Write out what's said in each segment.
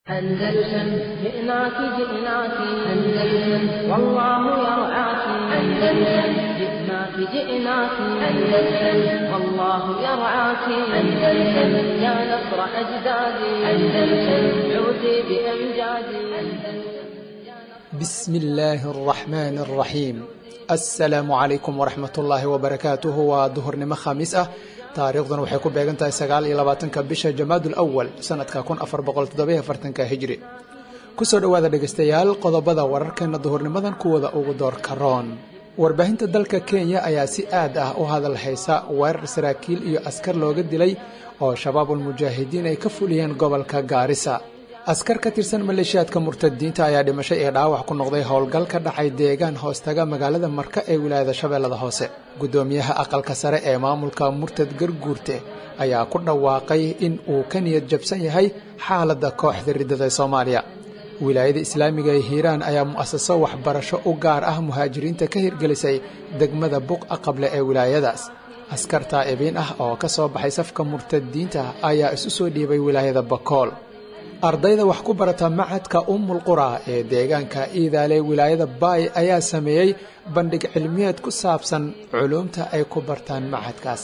أندلسن جئناك جئناك أندلسن والله يرعاك أندلسن جئناك جئناك أندلسن والله يرعاك أندلسن يا نصر أجدادي أندلسن عودي بأمجادي أندلسن بسم الله الرحمن الرحيم السلام عليكم ورحمة الله وبركاته waa duhurnimo khamiis ah taariikhdan waxay ku beegan tahay sagaal iyo labaatanka bisha jamaadul awal sanadka kun afar boqol toddobiyo afartanka hijri kusoo dhowaada dhegaystayaal qodobada wararkeena duhurnimadan kuwada ugu doorka roon warbaahinta dalka kenya ayaa si aad ah u hadal haysa weerar saraakiil iyo askar looga dilay oo shabaabul mujaahidiin ay ka fuliyeen gobolka gaarisa askar ka tirsan maleeshiyaadka murtadiinta ayaa dhimasho iyo dhaawac ku noqday howl-gal ka dhacay deegaan hoostaga magaalada marka ee wilaayada shabeellada hoose guddoomiyaha aqalka sare ee maamulka murtad garguurte ayaa ku dhawaaqay in uu ka niyad jabsan yahay xaaladda kooxda riddada ee soomaaliya wilaayada islaamiga ee hiiraan ayaa mu'asaso waxbarasho u gaar ah muhaajiriinta ka hirgelisay degmada buqa qable ee wilaayadaas askar taa'ibiin ah oo ka soo baxay safka murtadiinta ayaa isu soo dhiibay wilaayada bakool ardayda wax ku barata macadka ummul qura ee deegaanka iidaale wilaayada baay ayaa sameeyey bandhig cilmiyeed ku saabsan culuumta ay ku bartaan macadkaas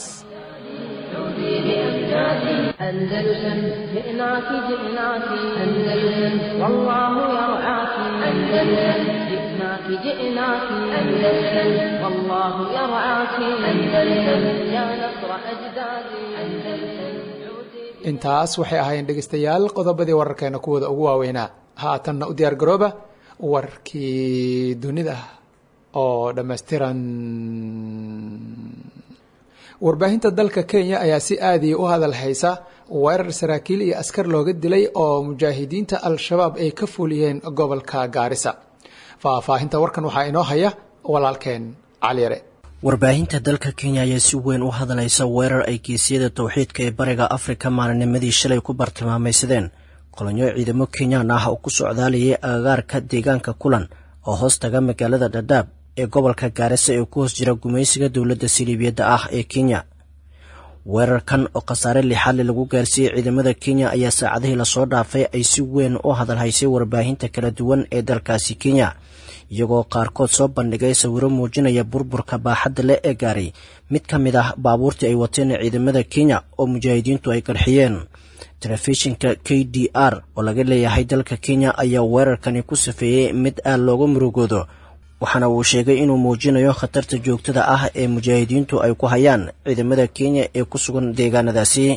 أندلسن جئناك جئناك أندلسن والله يرعاك أندلسن جئناك جئناك أندلسن والله يرعاك أندلسن يا نصر أجدادي أندلسن intaas waxay ahaayeen dhegaystayaal qodobadii wararkeena kuwooda ugu waaweynaa haatanna u diyaar garooba warkii dunida oo dhammaystiran warbaahinta dalka kenya ayaa si aadiya u hadal haysa weerar saraakiil iyo askar looga dilay oo mujaahidiinta al-shabaab ay ka fuliyeen gobolka gaarisa faahfaahinta warkan waxaa inoo haya walaalkeen caliyare warbaahinta dalka kenya ayaa si weyn u hadlaysa weerar ay geesiyada towxiidka ee bariga afrika maalinimadii shalay ku bartilmaamaysadeen kolonyo ciidamo kenyaan ah oo ku socdaalayay agagaarka deegaanka kulan oo hoos taga magaalada dhadhaab ee gobolka gaarisa ee ku hoos jira gumaysiga dowladda siliibiyadda ah ee kenya weerarkan oo khasaare lixaadle lagu gaarsiiyey ciidamada kenya ayaa saacadihii lasoo dhaafay ay si weyn u hadalhaysay warbaahinta kala duwan ee dalkaasi kenya iyagoo qaarkood soo bandhigay sawiro muujinaya burburka baaxadda leh ee gaaray mid ka mid ah baabuurtii ay wateen ciidamada kenya oo mujaahidiintu ay qarxiyeen telefishinka k d r oo laga leeyahay dalka kenya ayaa weerarkani ku safeeyey mid aad looga murugoodo waxaana uu sheegay inuu muujinayo khatarta joogtada ah ee mujaahidiintu ay ku hayaan ciidamada kenya ee ku sugan deegaanadaasi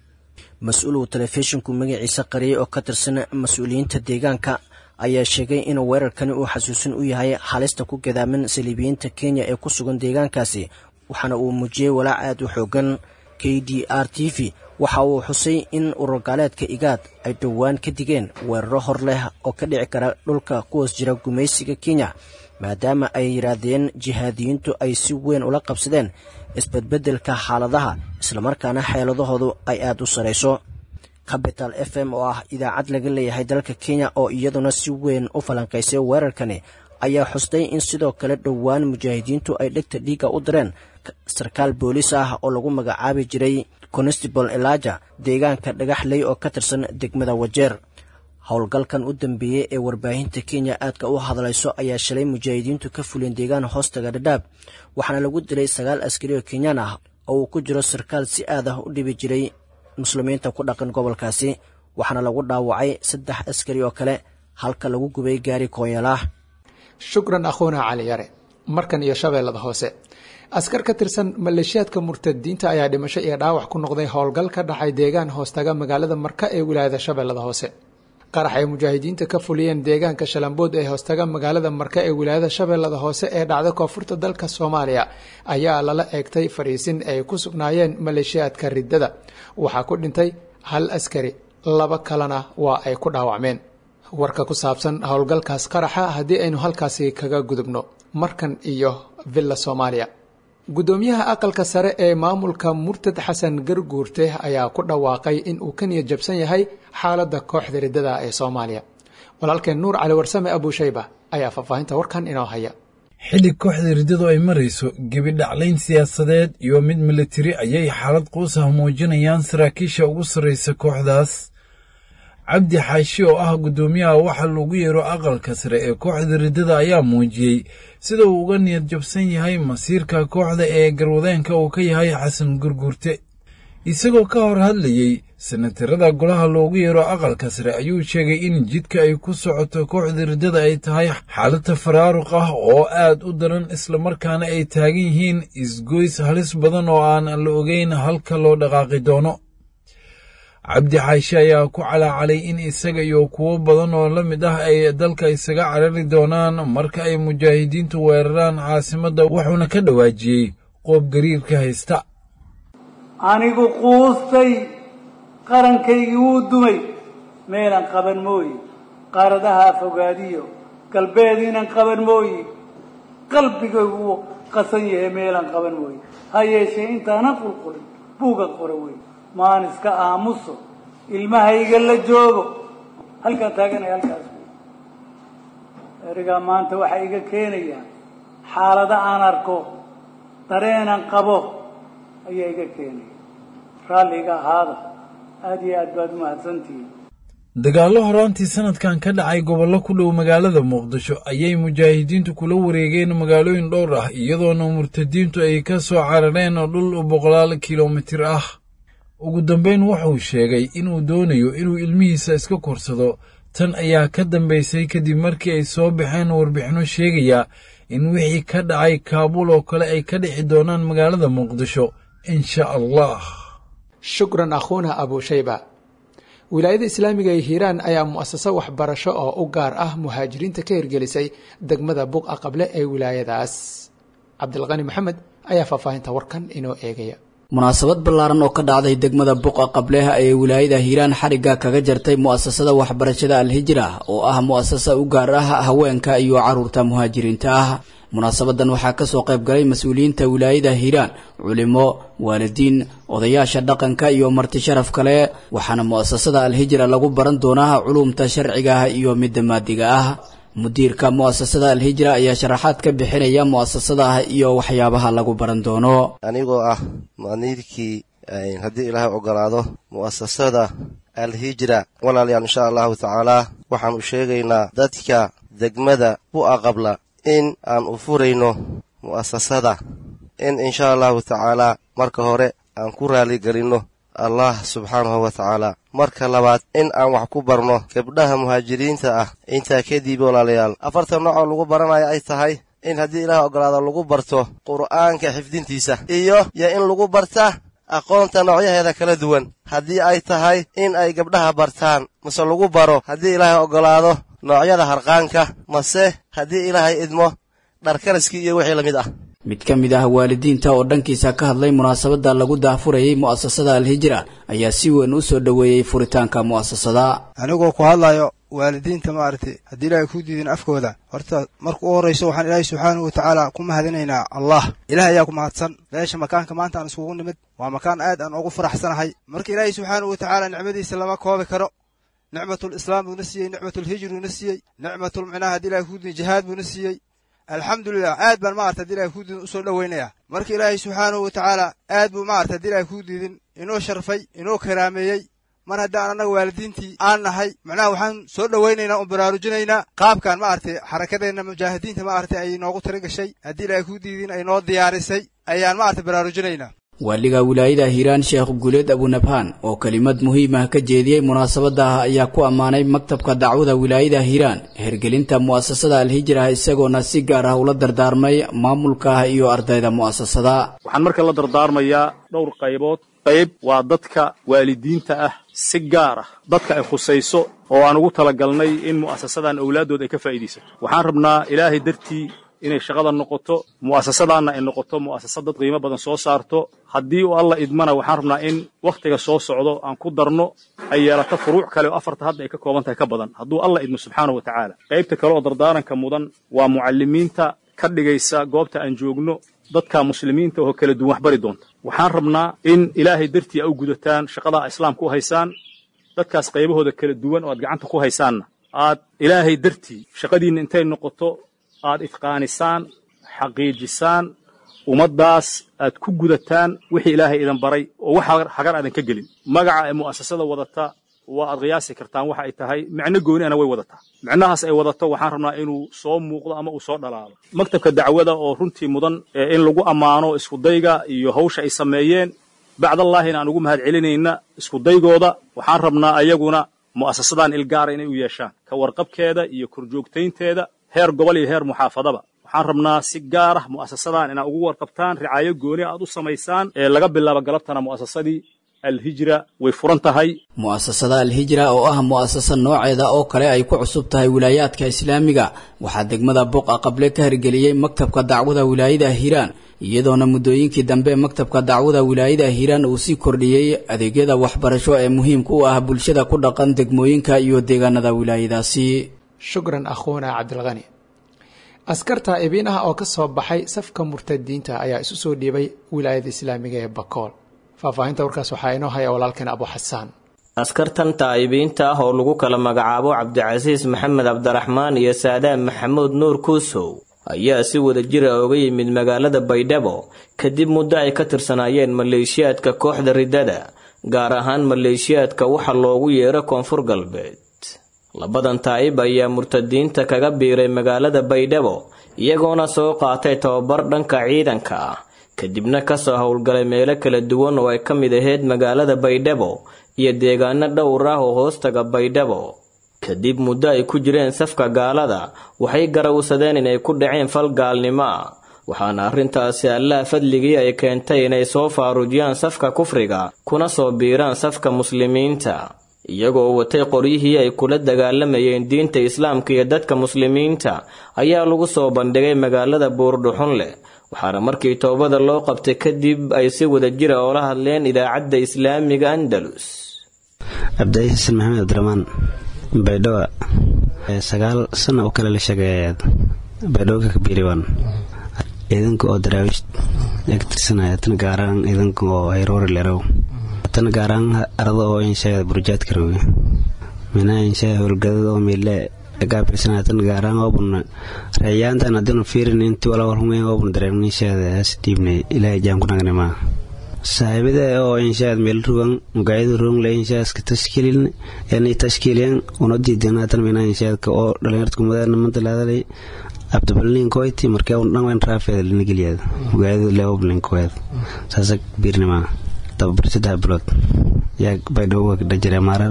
mas-uul uu telefishinku magaciisa qariyay oo ka tirsan mas-uuliyiinta deegaanka ayaa sheegay in weerarkani uu xasuusin u yahay halista ku gadaaman saliibiyiinta kenya ee ku sugan deegaankaasi waxaana uu muujiyey walaac aad u xoogan k d r t v waxa uu xusay in ururgaaleedka igaad ay dhowaan ka digeen weeraro hor leh oo ka dhici kara dhulka kuhoos jira gumaysiga kenya maadaama ay yidhaahdeen jihaadiyiintu ay si weyn ula qabsadeen isbedbeddelka xaaladaha islamarkaana xeeladahoodu ay aad u sarayso capital f m oo ah idaacad laga leeyahay dalka kenya oo iyaduna si weyn u falanqaysay weerarkani ayaa xustay in sidoo kale dhowaan mujaahidiintu ay dhegta dhiigga u direen sarkaal booliis ah oo lagu magacaabi jiray constable elaja deegaanka dhagaxley oo ka tirsan degmada wajeer howlgalkan u dambeeyey ee warbaahinta kenya aadka u hadlayso ayaa shalay mujaahidiintu ka fuliyeen deegaan hoostaga dhadhaab waxaana lagu dilay sagaal askari oo kenyaan ah oo uu ku jiro sarkaal si aad ah u dhibi jiray muslimiinta ku dhaqan gobolkaasi waxaana lagu dhaawacay saddex askari oo kale halka lagu gubay gaari koonyalah shukran akhuuna cali yare markan iyo shabeellada hoose askar ka tirsan maleeshiyaadka murtadiinta ayaa dhimasho iyo dhaawac ku noqday howlgal ka dhacay deegaan hoostaga magaalada marka ee wilaayada shabeellada hoose qarax ay mujaahidiinta ka fuliyeen deegaanka shalambood ee hoostaga magaalada marka ee wilaayada shabeellada hoose ee dhacda koonfurta dalka soomaaliya ayaa lala eegtay fariisin ay ku sugnaayeen maleeshiyaadka riddada waxaa ku dhintay hal askari laba kalena waa ay ku dhaawacmeen warka ku saabsan howlgalkaas qaraxa haddii aynu halkaasi kaga gudubno markan iyo villa soomaaliya guddoomiyaha aqalka sare ee maamulka murtad xasan garguurte ayaa ku dhawaaqay in uu ka niyad jabsan yahay xaaladda kooxda riddada ee soomaaliya walaalkeen nuur cali warsame abuushayba ayaa faahfaahinta warkan inoo haya xilli kooxda riddadu ay marayso gebidhaclayn siyaasadeed iyo mid militari ayay xaalad quus ah muujinayaan saraakiisha ugu sarraysa kooxdaas cabdi xaashi oo ah guddoomiyaha waxa lagu yeero aqalka sare ee kooxda riddada ayaa muujiyey sida uu uga niyad jabsan yahay masiirka kooxda ee garwadeenka uu ka yahay xasan gurgurte isagoo ka hor hadlayey sanatarada golaha loogu yeero aqalka sare ayuu sheegay in jidka ay ku socoto kooxda riddada ay tahay xaalada faraaruq ah oo aad u daran islamarkaana ay taagan yihiin isgoys halis badan oo aan la ogeyn halka loo dhaqaaqi doono cabdi xaashi ayaa ku calaacalay in isaga iyo kuwo badan oo la mid ah ay dalka isaga carari doonaan marka ay mujaahidiintu weeraraan caasimadda wuxuuna ka dhawaajiyey qoob gariirka haysta anigu quustay qarankaygii wuu dumay meelan qaban mooye qaaradaha fogaadiyo galbeediinan qaban mooye qalbigaygu wuu qasan yahay meelan qaban mooye ha yeeshee intaanan qulqulin buuga qora wey maan iska aamuso ilmahayga la joogo halkaan taaganaya halkaas wey erigaa maanta waxaa iga keenaya xaalado aan arko dareenan qabo ayaa iga keenaya raalliga ahaada aada iyo aad baad umahadsantihiin dagaallo horaantii sanadkan ka dhacay gobollo ku dhow magaalada muqdisho ayay mujaahidiintu kula wareegeen magaalooyin dhowr ah iyadoona murtadiintu ay ka soo carareen dhul boqolaal kilomitir ah ugu dambayn wuxuu sheegay inuu doonayo inuu ilmihiisa iska korsado tan ayaa ka dambaysay kadib markii ay soo baxeen warbixinno sheegaya in wixii ka dhacay kaabuul oo kale ay ka dhici doonaan magaalada muqdisho insha allah shukran akhuuna abushayba wilaayada islaamiga ee hiiraan ayaa mu'asaso waxbarasho oo u gaar ah muhaajiriinta ka hirgelisay degmada buqa qable ee wilaayadaas cabdilqani maxamed ayaa faahfaahinta warkan inoo eegaya munaasabad ballaaran oo ka dhacday degmada buqa qableha ee wilaayada hiiraan xarigga kaga jartay mu'asasada waxbarashada alhijra oo ah mu'asasa u gaar ah haweenka iyo carruurta muhaajiriinta ah munaasabadan waxaa kasoo qayb galay mas-uuliyiinta wilaayada hiiraan culimo waalidiin odayaasha dhaqanka iyo marti sharaf kale waxaana mu'asasada alhijra lagu baran doonaa culumta sharciga ah iyo midda maadiga ah mudiirka mu'asasada alhijra ayaa sharaxaad ka bixinaya mu'asasada iyo waxyaabaha lagu baran doono anigoo ah mu'aniidkii haddii ilaahay ogolaado mu'asasada alhijra walaalayaal insha allahu tacaalaa waxaan u sheegaynaa dadka degmada bu'a qabla in aan u furayno mu'asasada in insha allahu tacaalaa marka hore aan ku raaligelinno allah subxaanahu wa tacaala marka labaad in aan wax ku barno gabdhaha muhaajiriinta ah intaa kadib walaalayaal afartan noocoo lagu baranayo ay tahay in haddii ilaah ogolaado lagu barto qur'aanka xifdintiisa iyo yo in lagu barta aqoonta noocyaheeda kala duwan haddii ay tahay in ay gabdhaha bartaan mase lagu baro haddii ilaahay ogolaado noocyada harqaanka mase haddii ilaahay idmo dharkaraskii iyo wixii la mid ah mid ka mid ah waalidiinta oo dhankiisa ka hadlay munaasabadda lagu daahfurayay mu'asasada alhijra ayaa si weyn u soo dhoweeyey furitaanka mu'asasada anigoo ku hadlayo waalidiinta maaragtay haddii ilaahay ku diidin afkooda horta marka u horrayso waxaan ilaahay subxaanahu wa tacaala ku mahadinaynaa allah ilaah ayaa ku mahadsan meesha makaanka maanta aan iskugu nimid waa makaan aad aan ugu faraxsanahay marka ilaahay subxaanahu wa tacaala nicmadiisa lama koobi karo nicmatlislaam buuna siiyey nicmatulhijr buuna siiyey nicmatulmicnaha haddii ilahay ku diidin jihaad buuna siiyey alxamdulilah aad baan maarata haddi ilahay ku diidin usoo dhoweynaya marka ilaahay subxaanahu wa tacaala aad buu maarata haddi ilahay ku diidin inoo sharfay inoo karaameeyey mar haddaan annaga waalidiintii aan nahay macnaha waxaan soo dhowaynaynaa un baraarujinaynaa qaabkan maaragtay xarakadeenna mujaahidiinta maaragtay ay noogu tira gashay haddii ilaahay ku diidin ay noo diyaarisay ayaan maaragtay baraarujinaynaa waaliga wilaayada hiiraan sheekh guuleed abunabhaan oo kelimad muhiim ah ka jeediyey munaasabada ayaa ku ammaanay maktabka dacwada wilaayada hiiraan hergelinta mu'asasada alhijra isagoona si gaar ah ula dardaarmay maamulka iyo ardayda mu'asasada waxaan marka la dardaarmayaa dhowr qaybood qayb waa dadka waalidiinta ah si gaar ah dadka ay khusayso oo aan ugu talagalnay in mu'asasadan owlaaddood ay ka faa'iidaysato waxaan rabnaa ilaahay dartii inay shaqada noqoto mu'asasadaanna ay noqoto mu'asasad dad qiimo badan soo saarto haddii uu alla idmana waxaan rabnaa in wakhtiga soo socdo aan ku darno ay yeelato furuuc kale oo afarta hadda ay ka kooban tahay ka badan hadduu alla idmo subxaanahu wa tacaala qaybta kale oo dardaaranka mudan waa mucallimiinta ka dhigaysa goobta aan joogno dadka muslimiinta oo kala duwan wax bari doonta waxaan rabnaa in ilaahay dartii a u gudataan shaqada islaamka u haysaan dadkaas qaybahooda kala duwan oo aad gacanta ku haysaanna aad ilaahay dartii shaqadiinna intay noqoto aad idqaanisaan xaqiijisaan ummaddaas aad ku gudataan wixii ilaahay idan baray oo wax hagar aadan ka gelin magaca ee mu'asasada wadata waa aad qiyaasi kartaan waxa ay tahay micno gooni ana way wadataa micnahaas ay wadato waxaan rabnaa inuu soo muuqdo ama uu soo dhalaalo maktabka dacwada oo runtii mudan in lagu ammaano iskudayga iyo hawsha ay sameeyeen bacdallaahina aan ugu mahad celinayna iskudaygooda waxaan rabnaa ayaguna mu'asasadan ilgaara inay u yeeshaan ka warqabkeeda iyo korjoogtaynteeda heer gobol iyo heer muxaafadaba waxaan rabnaa si gaar ah mu'asasadan inaad ugu warqabtaan ricaayo gooni aad u samaysaan ee laga bilaabo galabtana mu'asasadii alhijra way furan tahay mu'asasada alhijra oo ah mu'asasa nooceeda oo kale ay ku cusub tahay wilaayaadka islaamiga waxaa degmada buqa qable ka hirgeliyey maktabka dacwada wilaayada hiiraan iyadoona muddooyinkii dambe maktabka dacwada wilaayada hiiraan uu sii kordhiyey adeegyada waxbarasho ee muhiimka u ah bulshada ku dhaqan degmooyinka iyo deegaanada wilaayadaasi shukran akhuuna cabdilkani askarta ibiin ah oo ka soo baxay safka murtadiinta ayaa isu soo dhiibay wilaayada islaamiga ee bakool faahfaahinta warkaas waxaa inoo haya walaalkeen abu xasaan askartan taa'ibiinta ah oo lagu kala magacaabo cabdicasiis maxamed cabdiraxmaan iyo saadaan maxamuud nuur kuusow ayaa si wada jira oga yimid magaalada baydhabo kadib muddo ay ka tirsanaayeen maleeshiyaadka kooxda riddada gaar ahaan maleeshiyaadka waxa loogu yeero koonfur galbeed labadan taa'ib ayaa murtadiinta kaga biiray magaalada baydhabo iyagoona soo qaatay tababar dhanka ciidanka ah kadibna kasoo howlgalay meelo kala duwan oo ay ka mid ahayd magaalada baydhabo iyo deegaano dhowr ah oo hoostaga baydhabo kadib muddo ay ku jireen safka gaalada waxay garawsadeen inay ku dhaceen fal gaalnimo ah waxaana arrintaasi allaha fadligii ay keentay inay soo faaruujiyaan safka kufriga kuna soo biiraan safka muslimiinta iyagoo watay qoryihii ay kula dagaalamayeen diinta islaamka iyo dadka muslimiinta ayaa lagu soo bandhigay magaalada buurdhuxun leh waxaana markii toobada loo qabtay kadib ay si wada jira oola hadleen idaacadda islaamiga andalus cabdi xasan maxamed cabdiramaan baydhabo sagaal sano oo kale la sheegay baydhabo ka kabiiriwan ciidanka oo daraawiish ka tirsanaya tan gaaraan ciidanka oo hayroori lerow tan gaaraan arada oo inshaada burjaadka roge minaa inshaa howlgadada oo miile gaabirsanaya tan gaaraan oobun reeyaantan haddiinu fiirin intii walawalhumeen oobun dareemin inshaada has dhiibnay ilaahay jaan ku nagnima saaxiibada oo inshaad meel rugan mugaayada rugan inshaa iska tashkiilin yani tashkiiliyan una diidana tan minaa inshaadka oo dhalinyarta kumadaana manta laadalay abdabalin koyti markee un dhan wen raafeeda lina geliyaad mugaayada leoblin koed saasa biirnima tababar saddex bilood yaa baydhabo dhajire maarar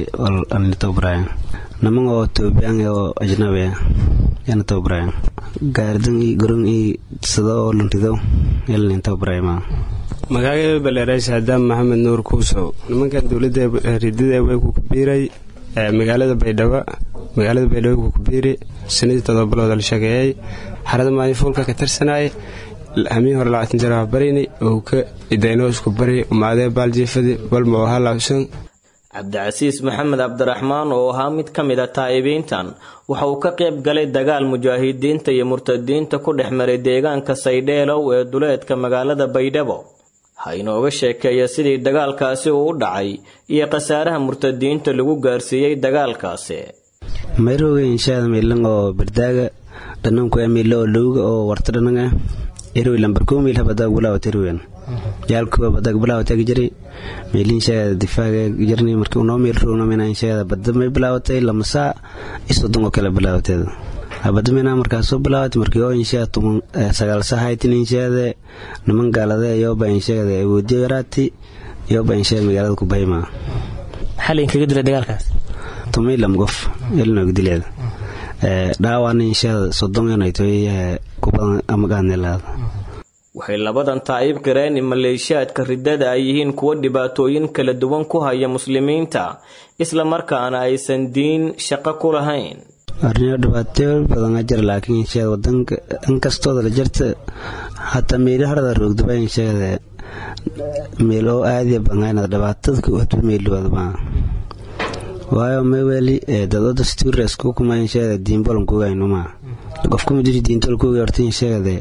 alni tababarayan naman oo toobiyaan oo ajnabi yana tababarayan gaardan i goron i sado oo luntido yalnin tababarayma magacayda baleerays haddaan maxamed nuur kuusow nimankan dowladda ridada way ku kabiiray magaalada baydhabo magaalada baydhabo ku kabiiri sanadii todoba bilood la shageeyay xarada maalin fuulka ka tirsanaaye hamiin hore labaatan jir waa barini oo ka idaynoo isku bari umaadee baaljiifadi balma oo halawsan cabdicasiis maxamed cabdiraxmaan oo ahaa mid ka mid a taa'ibiintan waxa uu ka qayb galay dagaal mujaahidiinta iyo murtadiinta ku dhex maray deegaanka saydheelow ee duleedka magaalada baydhabo ha inooga sheekeeya sidii dagaalkaasi uu u dhacay iyo khasaaraha murtadiinta lagu gaarsiiyey dagaalkaasi mayroga inshaada miilan oo bardaaga dhananku miilo oo lowga oo warta dhananga erwi lambar koo miil habadag bilaawat erwen jaalkuwa badag bilaawatag jiri miilinshaada difaaga jirni markii unoo miil roogna mina inshaada badda may bilaawatay lamasaa isodon oo kale bilaawateeda habada mina markaas soo bilaawatay markii oo inshaada tuman sagaal sahaytin inshaada niman gaalade yoba inshaada awoodiyo yaraati yoba inshaada magaalada ku bahayma xalin kaga dilay dagaalkaas tumay lam gof elnoga dileeda dhaawaana inshaada sodon yanaytoy kubadan amagaadnelaada waxay labadan taa'ib qireen in maleeshiyaadka riddada ay yihiin kuwo dhibaatooyin kala duwan ku haya muslimiinta isla markaana aysan diin shaqo ku lahayn arniyo dhibaatooyo badan jira laakiin inshaada wadanka inkastooda la jirta hataa meeli harada roogdaba inshaada meel oo aadiya bangaynada dhibaatada wata meeliwadaba waayo maweli dado dastuuras kukuma inshaada diinbolan kugaynuma qofkuma jiri diintol kuga horta inshaada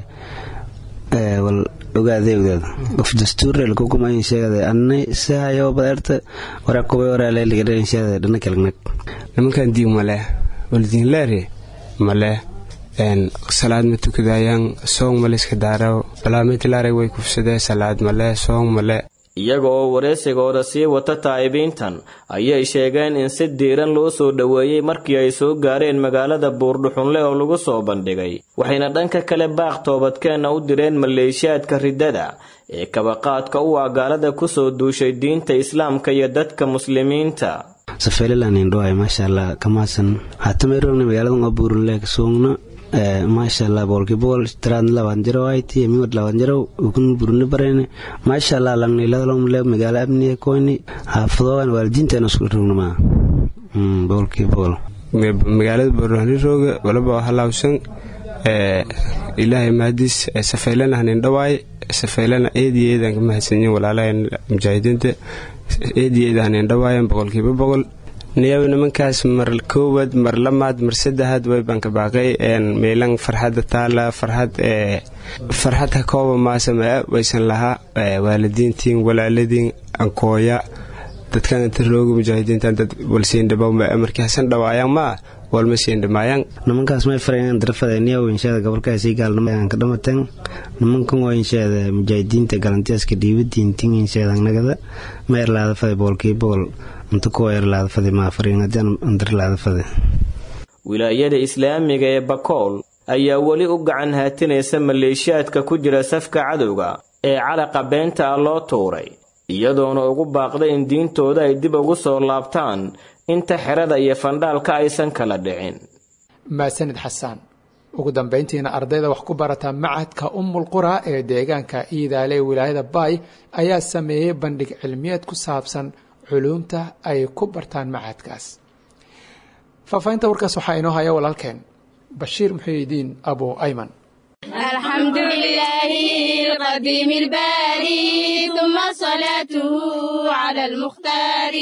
wal ogaadeegdeeda qof dastuurel kukuma inshaada anna sahayo badeerta waraa kuba waraa ligadhe inshaada dhana kalagnag nimankan diin male waldiin leere male salaad ma tukadayaan soong male iska daaraw balaamitilaare way kufsadee salaad male soong male iyaga oo wareysigooda sii wata taa'ibiintan ayay sheegeen in si diiran loo soo dhoweeyey markii ay soo gaareen magaalada buurdhuxunle oo lagu soo bandhigay waxayna dhanka kale baaq toobadkeenna u direen maleeshiyaadka riddada ee kabaqaadka u ah gaalada kusoo duushay diinta islaamka iyo dadka muslimiinta safeelilanindhoay maasha allah kamaasan hatameyrobna magaaladan oo buurunle kasuugno maasha allah boolkibool tiraad laban jiro ayti miwad laban jiro ukun buruni barene maasha allah langnailadalomle magaalo abniye koyni haafadoan waalidiinteena isku rognama boolkibool magaalada buurunirooga walaba halawsan ilaahay mahadiis safeylana hanindhawaay safeylana eediyo eedan ka mahadsanyin walaalahan mujaahidiinta eediyo eeda hanindhawaayan boqolkiiba boqol niyaw nimankaas mar koowaad mar lamaad mar saddexaad waybaan ka baaqay meelan farxadda taala farxad farxad ha kooba maasamea waysan lahaa waalidiintiin walaaladiin ankooya dadkan inta rooga mujaahidiintan dad walsiindhabow markii hasan dhawaayaan maa walma siindhamaayaan nimankaas may farayaan darafadeniyaw insheeda gobolkaasi gaalnimo ka dhamateen nimankan waa insheeda mujaahidiinta galantiyaska dhiibadiintin insheeda nagada ma erlaada fade boolkii boqol inta kuwa erlaada fade maa fariinadian andarlaada fade wilaayada islaamiga ee bakool ayaa weli u gacan haatinaysa maleeshiyaadka ku jira safka cadowga ee calaqa beenta ah loo tuuray iyadoona ugu baaqda in diintooda ay dib ugu soo laabtaan inta xerada iyo fandhaalka aysan kala dhicin maasanid xasaan ugu dambayntiina ardayda wax ku barata macadka umul qura ee deegaanka iidaale ee wilaayada baay ayaa sameeyey bandhig cilmiyeed ku saabsan culuumta ay ku bartaan macadkaas faahfaahinta warkaas waxaa inoo haya walaalkeen bashiir muxiidiin abu ayman الحمد لله القديم الباري ثم صلاته على المختار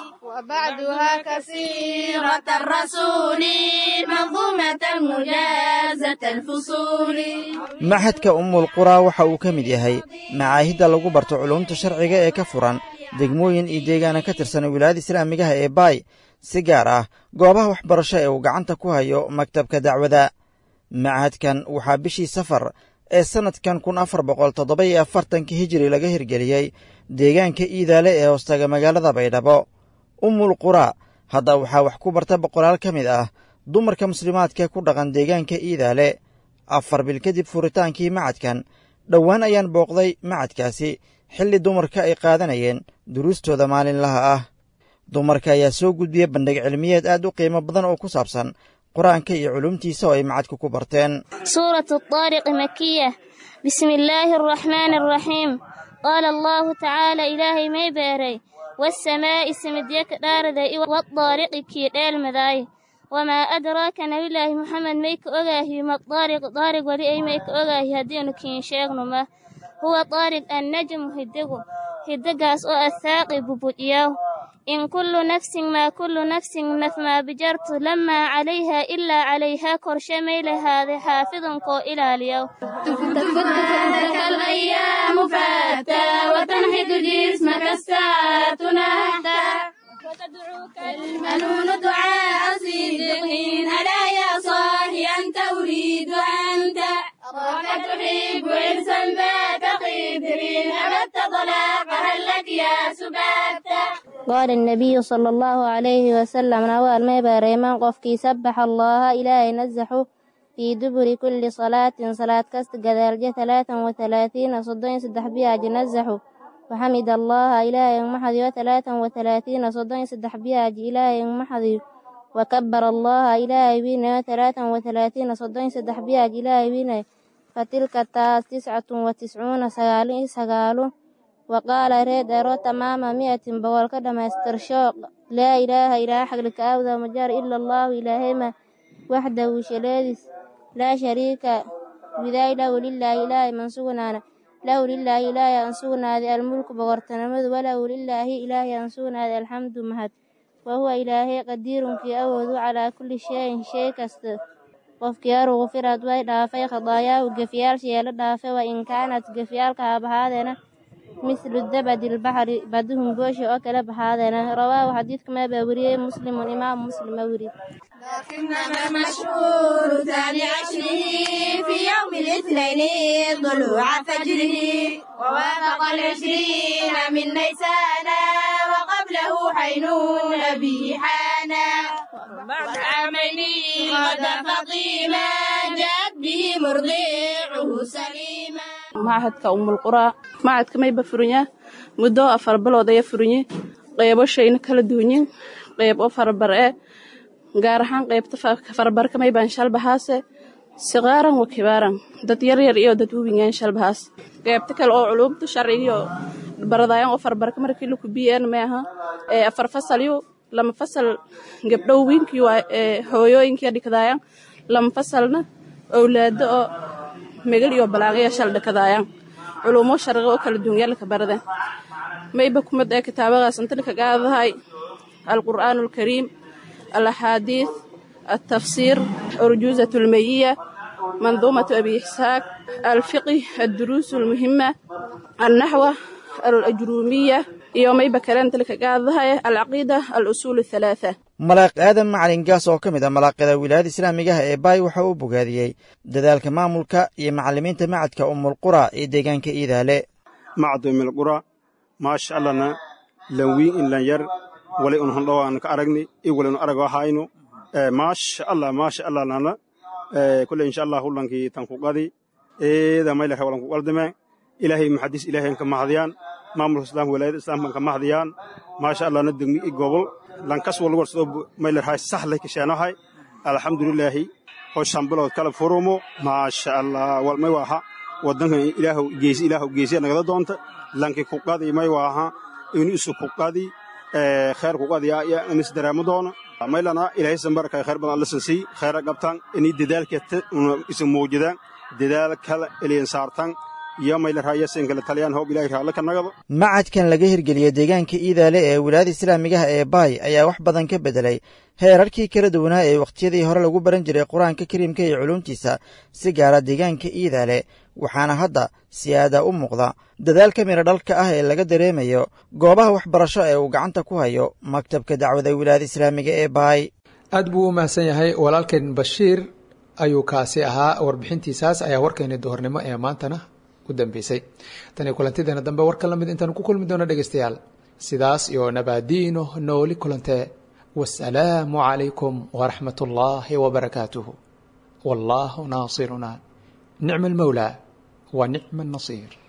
وبعدها كثيرة الرسول منظومة مجازة الفصول maxadka umul quraa waxa uu ka mid yahay macaahidda lagu barto culuumta sharciga ee ka furan degmooyin iyo deegaana ka tirsan wilaayada islaamigaha ee baay si gaar ah goobaha waxbarasho ee uu gacanta ku hayo maktabka dacwada macahadkan waxaa bishii safar ee sannadkan kun afar boqol toddoba iyo afartanka hijiri laga hirgeliyey deegaanka iidaale ee hoostaga magaalada baydhabo umul quraa hadda waxaa wax ku barta boqolaal ka mid ah dumarka muslimaadka ku dhaqan deegaanka iidaale afar bil kadib furitaankii macadkan dhowaan ayaan booqday macadkaasi xilli dumarka ay qaadanayeen duruustooda maalinlaha ah dumarka ayaa soo gudbiya bandhig cilmiyeed aad u qiimo badan oo ku saabsan qur-aanka iyo culumtiisa oo ay macadka ku barteen سورة الطارق مكية بسم الله الرحمن الرحيم قال الله تعالى إلهي ما باري والسماء سمديك دارد والطارق كي دال مذاي وما أدراك نبي الله محمد ميك أغاهي ما الطارق طارق ولي أي ميك أغاهي هدين كين شاغن ما هو طارق النجم هدقو هدقاس أو الثاقب بودياو إن كل نفس ما كل نفس ما بجرت لما عليها إلا عليها كرشميل هذا حافظ كو إلى اليوم تفتك الأيام فاتى وتنهد جسمك الساعة نهتا وتدعوك المنون دعاء صدقين ألا يا صاحي أنت أريد أنت أراك تحب إرسا بات قدرين أبت طلاق هل لك يا سباتا قال النبي صلى الله عليه وسلم نوال ما باريمان قفكي سبح الله إلهي نزحه في دبر كل صلاة صلاة كست قدالجة ثلاثا وثلاثين صدين سدح بها جنزحه وحمد الله إلهي محضي وثلاثا وثلاثين صدين سدح بها إلهي محضي وكبر الله إلهي بنا ثلاثا وثلاثين صدين سدح بها إلهي بنا فتلك التاس تسعة وتسعون سغالين سغالون وقال ريد أرو تمام مئة بقول كدما استرشاق لا إله إلا حق لك أوذى مجار إلا الله إلهما وحده شلادس لا شريك بذا له لله إله من سغنانا له لله إله أنسونا هذا الملك بغرتنمذ وله لله إله أنسونا هذا الحمد مهد وهو إلهي قدير في أوذ على كل شيء شيء كست qofkii ruqfirad way dhaafay khadaayaahu gefyaalshiyeela dhaafay wa in kaanat gefyaalka habahaadeena mislu dabadi lbaxri baduhum gooshi oo kala baxaadeena rawaahu xadiidka maa baa weriyey muslimun imaam muslima weri لكنما المشهور ثاني عشره في يوم الاثنين طلوع فجره ووافق العشرين من نيسان وقبله حينون أبي حانا بعد عامين غدا فطيما جاءت به مرضيعه سليما machadka umulquraa machadka mayba furanya muddo afar bilood aya furanye qeybo shayna kala duwanyin qeyb oo farabar e gaar ahaan qeybta farabarka maybaan shalbahaase siqaaran wa kibaaran dad yaryar iyo dad wubingaan shalbahaas qeybta kale oo culumta sharcigiyo baradayan oo farabarka markii laku biyeen maaha afar fasalyo lama fasal gabdhow wiinkii waa hooyooyinkii dhikadaayan lama fasalna owlaado oo megal iyo balaaqaya shal dhakadaayan culumo sharqi oo kala duwan yaalka barada mayba kumad ee kitaabadaas inta laka qaadahay alqur'aan alkariim alaxaadiid altafsiir urjuuzat almayiya manduumatu abi ixsaaq alfiqi adduruus almuhima alnaxwa alajruumiya iyo mayba kale inta laka qaadahay alcaqiida alusuul athalaatha malaaq aadan macalin gaas oo ka mid ah malaaqyada wilaayada islaamigaha ee baay waxa uu bogaadiyey dadaalka maamulka iyo macallimiinta macadka umulqura ee deegaanka iidaale macad umulqura maasha allahna lan wiin in lan yar wali un handhowaan ka aragni i wali un arag ahayno maasha allah maasha allah nana kule insha allah hullankii tan ku qadi eeda maylaha walan ku qaldame ilaahay maxadis ilaahayn ka mahdiyaan maamulka islaamka wilaayada islaamkan ka mahdiyaan maasha allahna degmi i gobol lankas wal warsoo maylarhay sahlay kashaanahay alxamdulilaahi hoshan bilood kala furumo maasha allah wal may waaha wadankan ilaahu geesi ilaahu geesiya nagada doonta lanki ku qadi may waaha inu isu ku qadi kheer ku qadi ya inis dareemo doona maylana ilaahay sambarka kheer badan alla sansii kheera qabtaan inay dadaalka isu muujidaan dadaal kala eliyan saartaan iyo maylarhayasin kala taliyaan hoob ilaahay raalla ka nagado macadkan laga hirgeliyey deegaanka iidaale ee wilaayada islaamigaha ee baay ayaa wax badan ka beddelay heerarkii kala duwanaa ee wakhtiyadii hore lagu baran jiray qur-aanka kariimka iyo culuumtiisa si gaara deegaanka iidaale waxaana hadda si-aada u muuqda dadaalka midho dhalka ah ee laga dareemayo goobaha waxbarasho ee uu gacanta ku hayo maktabka dacwada wilaayada islaamiga ee baay aad buu u mahadsan yahay walaalkeen bashiir ayuu kaasi ahaa warbixintiisaas ayaa warkeeni duhornimo ee maantana u dambeysay tan iyo kulantideena dambe warka la mid intaanu ku kulmi doono dhegeystayaal sidaas iyo nabaadiino nooli kulantee wasalaamu calaykum waraxmat ullaahi wabarakaatuhu wallaahu naasiruna nicma almawlaa wa nicma annasiir